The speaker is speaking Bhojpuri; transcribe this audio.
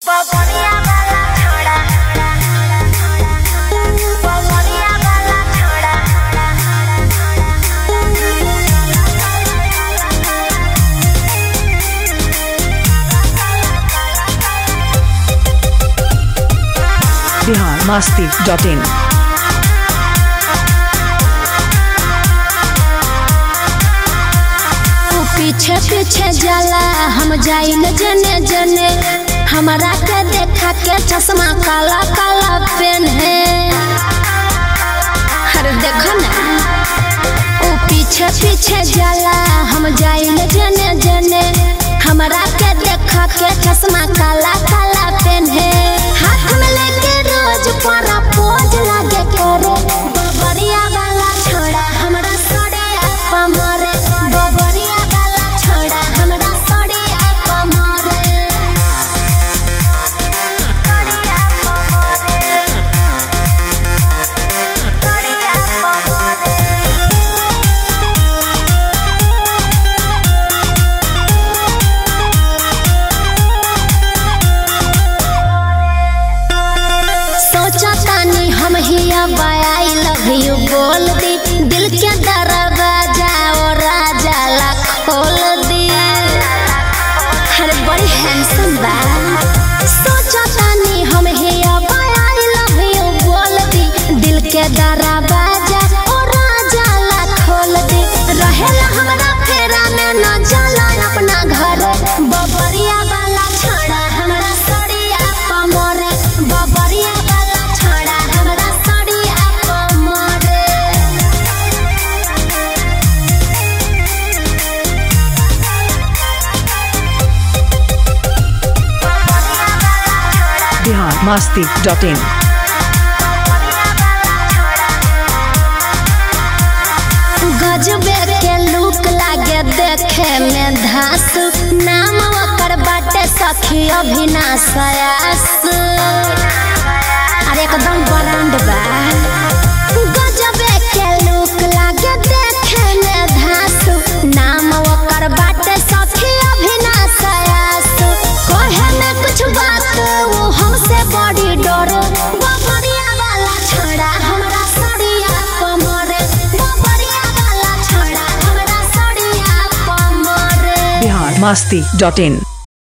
पवनिया वाला छोड़ा पवनिया वाला छोड़ा बिहार मस्ती डॉट इन तू पीछे पीछे जाला हम जाई न जने जने हमारा के देखा के चश्मा काला काला पेन है अरे देखो ना ओ पीछे पीछे जाला हम जाई न जने जने हमारा के देखा के चश्मा काला काला पेन है हाथ में लेके रोज परा पोज लागे करे बबरिया वाला छोड़ा हमरा सड़े पमरे बबरिया वाला छोड़ा हमरा सड़े पमरे कड़िया पवने कड़िया पवने सोचा तानी हम ही अब आई लव यू बोल दी दिल के दरवाजा और राजा ला खोल दी अरे बड़ी हैंडसम बा सोचा तानी हम ही अब आई लव यू बोल दी दिल के दरवाजा और राजा ला खोल दी रहेला हमरा फेरा में न जाला अपना घर बबरिया वाला छोड़ा हमरा सड़िया पमरे बबरिया वाला छोड़ा हमरा सड़िया पमरे बिहार मस्ती डॉट इन गजबे के लुक लागे देखे में धास नाम ओकर बाटे सखी अभिनाश आयास अरे एकदम ब्रांड बा गजबे के लुक लागे देखे में धास नाम ओकर बाटे सखी अभिनाश आयास कहे में कुछ बात वो हमसे बड़ी डर बबरिया वाला छोड़ा हमरा सड़िया कमरे बबरिया वाला छोड़ा हमरा सड़िया कमरे बिहार मस्ती डॉट इन